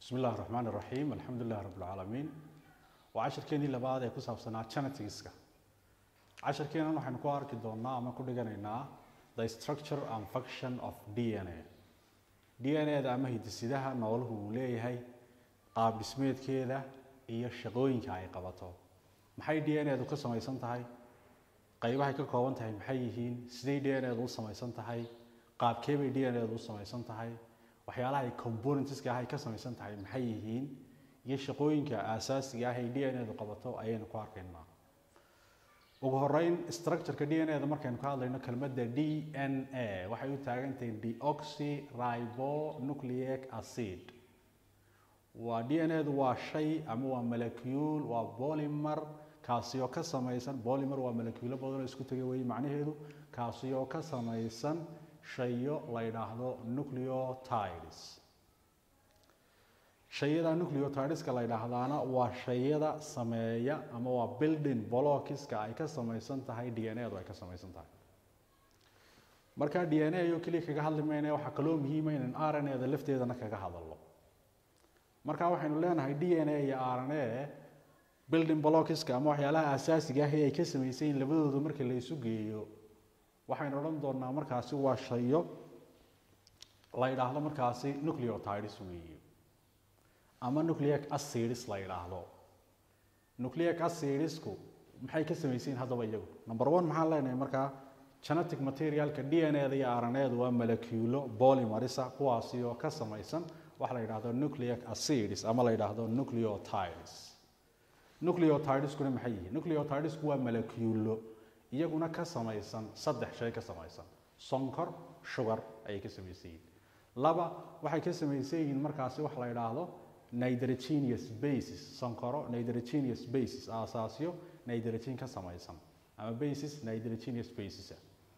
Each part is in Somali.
bismi illahi raxmaan iraxiim alxamdu lilahi rabb alcaalamiin waa casharkeenii labaad ee ku saabsanaa geneticska casharkeenan waxaynu ku arki doonaa ama ku dhiganaynaa the structure and function of d n a d n a da ama hidisidaha nooluhu uu leeyahay qaab dhismeedkeeda iyo shaqooyinka ay qabato maxay d n a du ka samaysan tahay qaybahay ka kooban tahay maxay yihiin siday d n a du u samaysan tahay qaabkeebay d n a du u samaysan tahay waxyaalaha ay componentska ah ay ka samaysan tahay maxay yihiin iyo shaqooyinka aasaasiga ah ay d n a du qabato ayaynu ku arkaynaa ugu horeyn structureka d n a da markaynu ka hadlayno kelmadda d n a waxay u taagan tahay deoxyribonucleic acid waa d n a du waa shay ama waa molecule waa polymer kaasi oo ka samaysan polymer waa moleculo badan oo isku tegay wey macnaheedu kaasi oo ka samaysan shayo la yidhaahdo nucleotides shayada nucleotideska la yidhaahdaana waa shayada sameeya ama waa building blockiska ay ka samaysan tahay d n a du ay ka samaysan tahay marka d n a iyo keliya kaga hadli mayna waxaa kaloo muhiima inaan r n a da lafteedana kaga hadalno marka waxaynu leenahay d n a iyo r n a building blockiska ama waxyaalaha asaasiga ah ee ay ka samaysan yihin labadooda marka la isu geeyo waxaynu odhan doonaa markaasi waa shayo la yidhaahdo markaasi nucleotides weeye ama nucleic acids la yidhaahdo nucleic acidsku maxay ka samaysan yihin haddaba iyagu number one maxaan leenahay markaa genetic materialka d n a da iyo r n a da waa moleculo polymerisa kuwaasi oo ka samaysan waxa la yidhaahdo nucleic acids ama la yidhaahdo nucleotides nucleotideskuna maxay yihiin nucleotidesku waa moleculo iyaguna ka samaysan saddex shay ka samaysan sonkor sugar ayay ka samaysan yihiin laba waxay ka samaysan yihiin markaasi waxa la yidhaahdo nitrogenous basis sonkoro nitrogenous basis aasaasyo nitrogen ka samaysan ama basis nitrogenous basis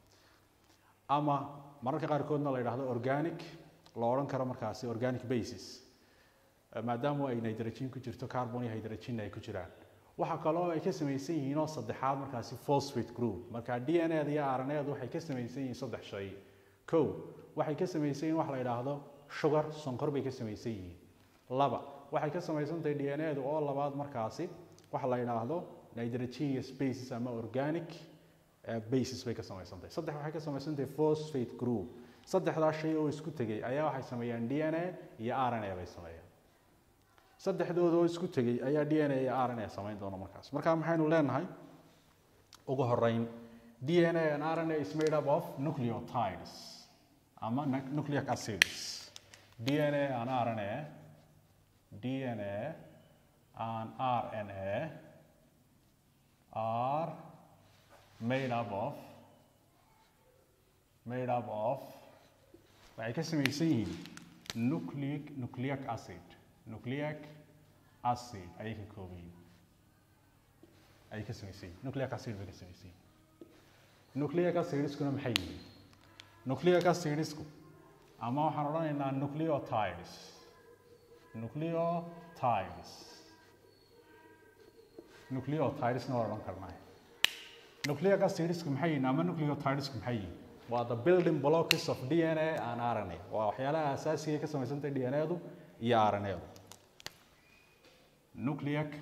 ama mararka qaarkoodna la yidhaahdo organic la odhan karo markaasi organic basis maadaama ay nitrogen ku jirto carbon iyo hydrogen ay ku jiraan waxaa kaloo ay ka samaysan yihiin oo saddexaad markaasi phosphate group marka d n a da iyo r n a da waxay ka samaysan yihiin saddex shay kow waxay ka samaysan yihiin waxa la yidhaahdo sugar sonkor bay ka samaysan yihiin laba waxay ka samaysan tahay d n a da oo labaad markaasi waxa la yidhaahdo nitrogenous basis ama organic basis bay ka samaysan tahay saddex waxay ka samaysan tahay phosphate group saddexdaa shay oo isku tegay ayaa waxay sameeyaan d n a iyo r n a bay sameeyaan saddexdooda oo isku tegay ayaa d n a iyo r n a samayn doona markaas marka maxaynu leenahay ugu horeyn d n a and r n a is made up of nucleotides ama nucleic acids d n a and r n a d n a and r n a are made up of made up of waxay ka samaysan yihiin nucleic nucleic acid nucleic acid ayay ka kooban yihiin ayay ka samaysan yihin nucleic acid bay ka samaysan yihin nucleic acidskuna maxay yihiin nucleic acidsku ama waxaan odhanaynaa nucleotides nucleotides nucleotidesna waa odhan karnaa nucleic acidsku maxay yihiin ama nucleotidesku maxay yihiin waa the building blocks of d n a and r n a waa waxyaalaha asaasiga ka samaysantay d n a du iyo r n a du nucleic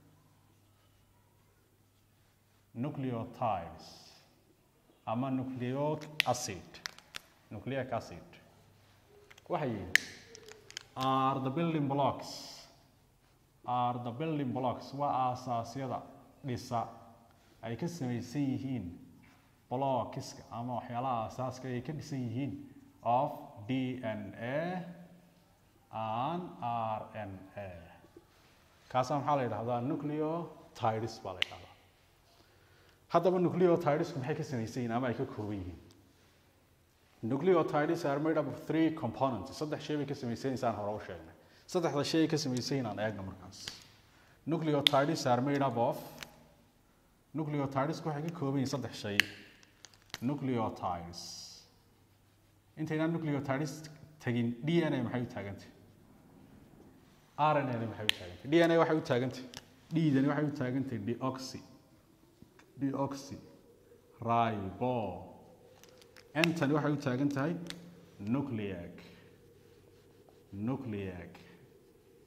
nucleotides ama nucleic acid nucleic acid waxay yihiin are the building blocks are the building blocks waa aasaasyada dhisa ay ka samaysan yihiin blockiska ama waxyaalaha aasaaska ay ka dhisan yihiin of d n a and r n a kaasaa maxaa la yidhahdaa nucleotides baa la yidhahdaa haddaba nucleotidesku maxay ka samaysan yihiin ama ay ka kooban yihiin nucleotides are made up of three components saddex shay bay ka samaysan yihiin saan hore u sheegnay saddexda shay ay ka samaysan yihiin aan eegno markaas nucleotides are made up of nucleotidesku waxay ka kooban yihiin saddex shay nucleotides intaynaan nucleotides tagin d n a maxay u taagantay r n a maxay u taagantay d n a waxay u taagantay d-dani waxay u taagantay deoxy deoxy ribo ntani waxay u taagan tahay nucleic nucleic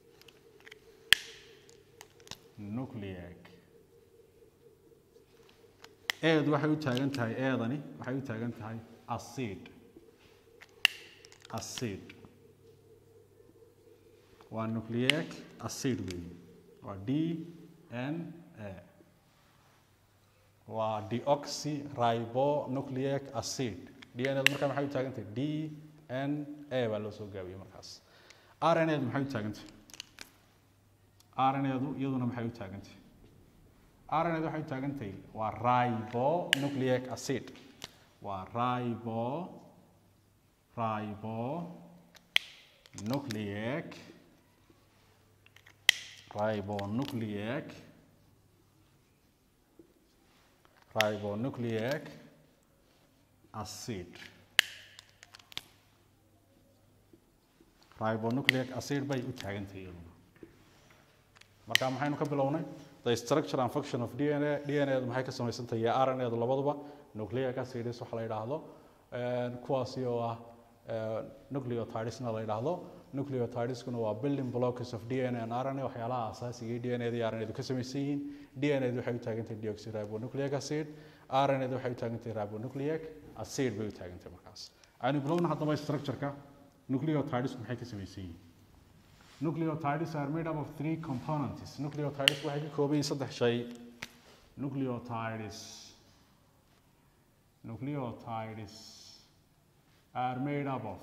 nucleic eed waxay u taagan tahay eedani waxay u taagan tahay acid acid waa nucleic acid weeye waa d n a waa deoxyribonucleic acid d n edu markaa maxay u taagan tahay d n a baa loo soo gaabiyey markaas r n edu maxay u taagan tahay r n edu iyaduna maxay u taagan tahay r n edu waxay u taagan tahay waa ribonucleic acid waa ribo ribonucleic ribonucleic ribonucleic acid ribonucleic acid bay u taagantahay iyaduna marka maxaynu ka bilownay the structure and function of dna dna du maxay ka samaysan tahay iyo rna du labaduba nucleic acids waxa la yidhaahdo kuwaasi oo ah nucleotidesna la yidhaahdo nucleotideskuna waa building blocks of dna and rna waxyaalaha asaasiga ee dna iyo rna du ka samaysan yihiin dna du waxay u taagan tahay deoxyribonucleic acid rna du waxay u taagan tahay ribonucleic acid bay u taagan tahay markaas aynu bilowna haddaba structure-ka nucleotides maxay ka samaysan yihiin nucleotides are made up of three components nucleotides waxay ka kooban yihiin saddex shay nucleotides nucleotides are made up of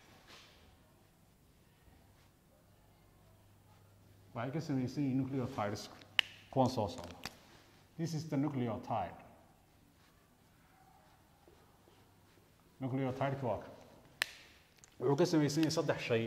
waxay ka samaysan yihiin nucleotides kuwan soo socda this is the nucleotide nucleotideka waa ka wuxuu ka samaysan yahay saddex shay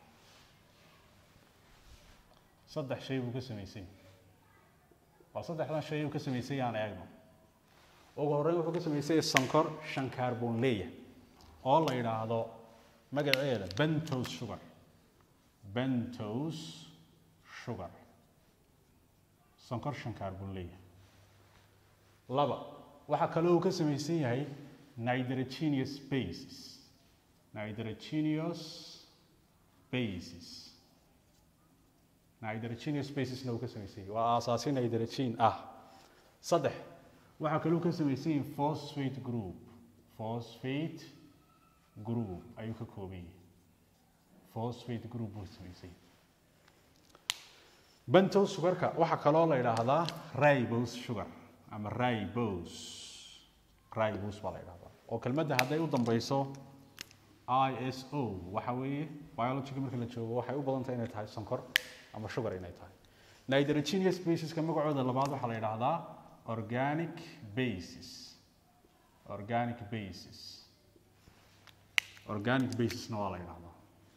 saddex shay buu ka samaysan yahay waa saddexdan shay uu ka samaysan yahay aan eegno ugu horreyn wuxuu ka samaysan yahay sankor shan carbon leeya oo la yidhaahdo magaceeda bentose sugar bentose sugar sankor shan carbon leeya laba waxaa kaloo uu ka samaysan yahay nitrogenous bases nitrogenous bases nitrogenous basesna uu ka samaysan yahay waa aasaasi nitrogen ah saddex waxaa kaloo ka samaysan yahay phosphate group phosphate group ayuu ka kooban yahay phosphate group buu samaysan yahay bentose sugarka waxaa kaloo la yidhaahdaa ribose sugar ama ribose ribose baa la yidhahdaa oo kelmadda hadday u dambeyso iso waxa weeye biologiga marka la joogo waxay u badan tahay inay tahay sonkor ama sugar inay tahay nitrogenous baseska magacooda labaad waxaa la yidhaahdaa organic bases organic bases organic basesna waa la yidhahdaa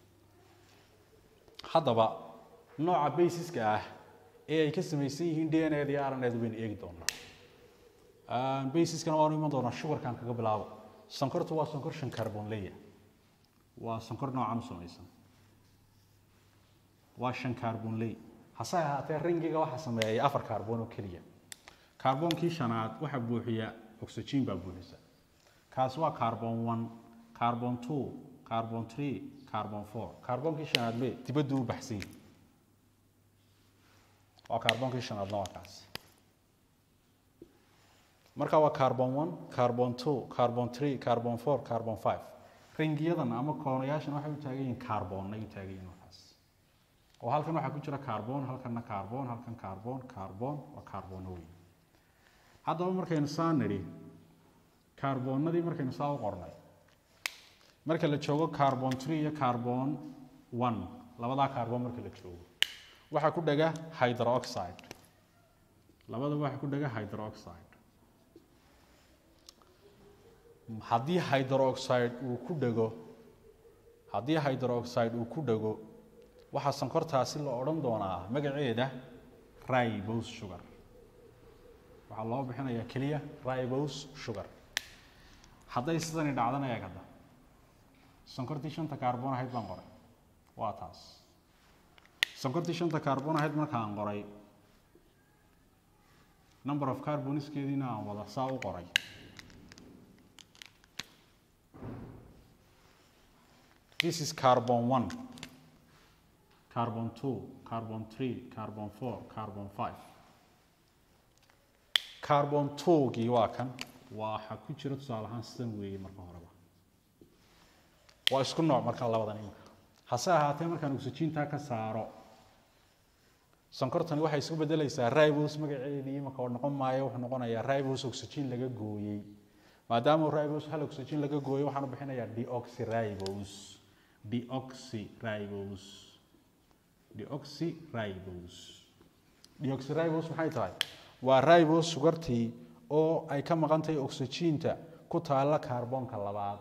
haddaba nooca basiska ah ee ay ka samaysan yihiin d n a iyo r n edu baynu eegi doonaa basiskana waanu iman doonaa sugarkan kaga bilaabo sonkortu waa sonkor shan carbon leya waa sonkor noocan u samaysan waa shan carbon ley hase ahaatee ringiga waxaa sameeyay afar carbon oo keliya carboonkii shanaad waxaa buuxiya oxygen baa buuxisa kaasi waa carbon one carbon two carbon three carbon four carboonkii shanaad me dibaddu u baxsan yahay waa carboonkii shanaadna waa kaas marka waa carbon one carbon two carbon three carbon four carbon five ringiyadan ama koonayaashan waxay u taagan yihiin carbon ay u taagan yihiin markaas oo halkan waxaa ku jira carbon halkanna carbon halkan carbon carbon waa carbono weyn haddaba markaynu saa nidhi carbonadii markaynu saa u qornay marka la joogo carbon three iyo carbon one labadaa carbon marka la joogo waxaa ku dhega hydroxide labadaba waxaa ku dhega hydroxide haddii hydroxide uu ku dhego haddii hydroxide uu ku dhego waxaa sankortaasi la odhan doonaa magaceeda ribose sugar waxaa loo bixinayaa keliya ribose sugar hadday sidani dhacdana eeg hadda sankortii shanta carbon ahayd baan qoray waa taas sankortii shanta carbon ahayd markaan qoray number of carboniskeediina aan wada saa u qoray This is carbon 1, carbon 2, carbon 3, carbon 4, carbon 5. carbon twogii waa kan waxa ku jira tusaale ahaan sidan weeye marka horeba waa isku nooc marka labadan imika hase ahaatee markaan oxygentaa ka saaro sonkortani waxay isku bedelaysaa ribos magaceedii imika oo noqon maayo wuxuu noqonayaa ribos oxygen laga gooyey maadaama ribos hal oxygen laga gooyey waxaan u bixinayaa deoxyribos deoxyribos deoxyribos deoxyribos maxay tahay waa ribos sugartii oo ay ka maqan tahay oxygenta ku taalla kaarboonka labaad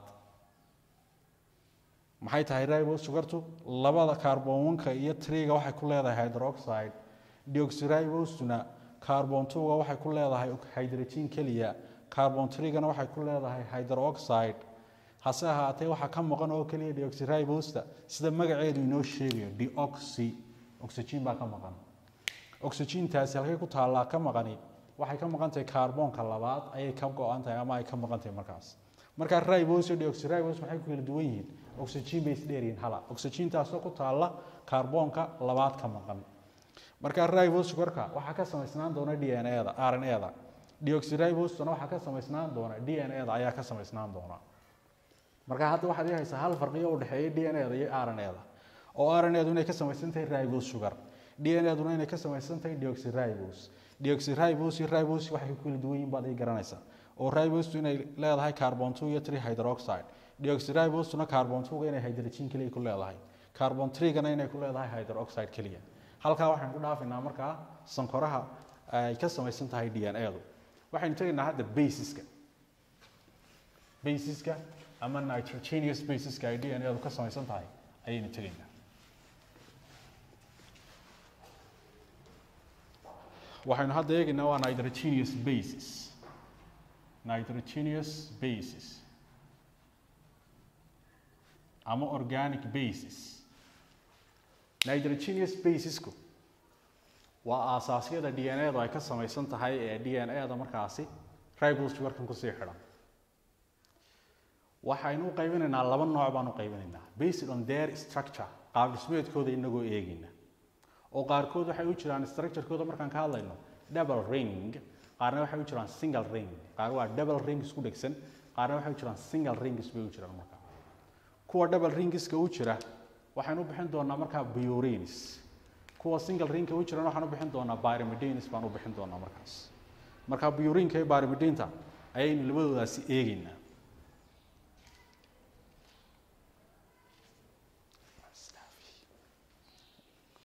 maxay tahay ribos sugartu labada kaarboonka iyo triga waxay ku leedahay hydroxide deoxyribosna carbon twoga waxay ku leedahay hydrogen keliya carbon trigana waxay ku leedahay hydroxide hase ahaatee waxaa ka maqan oo keliya deoxyribosta sida magaceedu inoo sheegayo deoxy oxygen baa ka maqan oxygentaasi halkay ku taallaa ka maqani waxay ka maqan tahay kaarboonka labaad ayay ka go-an tahay ama ay ka maqan tahay markaas markaa ribos iyo deoxyribos maxay ku kala duwan yihiin oxygen bay isdheeryihiin hala oxygentaasoo ku taalla kaarboonka labaad ka maqan markaa ribos sugarka waxaa ka samaysnaan doona d n eda r n eda deoxyribostuna waxaa ka samaysnaan doona d n eda ayaa ka samaysnaan doona marka hadda waxaad ii haysaa hal farqiyo u dhexeeya d n eda iyo r n eda oo r n edu inay ka samaysan tahay ribos sugar d n eduna inay ka samaysan tahay deoxyribos deoxyribos iyo ribos waxay ku kala duwan yihiin baad ii garanaysaa oo ribostu inay leedahay carbon two iyo three hydroxide deoxyribostuna carbon twoga inay hydrogen keliya ku leedahay carbon threegana inay ku leedahay hydroxide keliya halkaa waxaynu ku dhaafaynaa markaa sankoraha ay ka samaysan tahay d n edu waxaynu tegaynaa hadda basiska basiska ama nitrogenous basiska ay d n edu ka samaysan tahay ayaynu tegaynaa waxaynu hadda eegaynaa waa nitrogenous basis nitrogenous basis ama organic basis nitrogenous basisku waa aasaasyada d n edu ay ka samaysan tahay ee d n eda markaasi ribos sugarkan kusii xidhan waxaynu u qaybinaynaa laba nooc baan u qaybinaynaa based on their structure qaab dhismeedkooda inagoo eegayna oo qaarkood waxay u jiraan structurekooda markaan ka hadlayno double ring qaarna waxay u jiraan single ring qaar waa double ring isku dhegsan qaarna waxay u jiraan single rings bay u jiraan markaa kuwa double ringiska u jira waxaynu u bixin doonaa markaa biorins kuwa single ringka u jirana waxaan u bixin doonaa byrimidenis baan u bixin doonaa markaas markaa biorinka iyo byrimidinta ayaynu labadoodaasi eegaynaa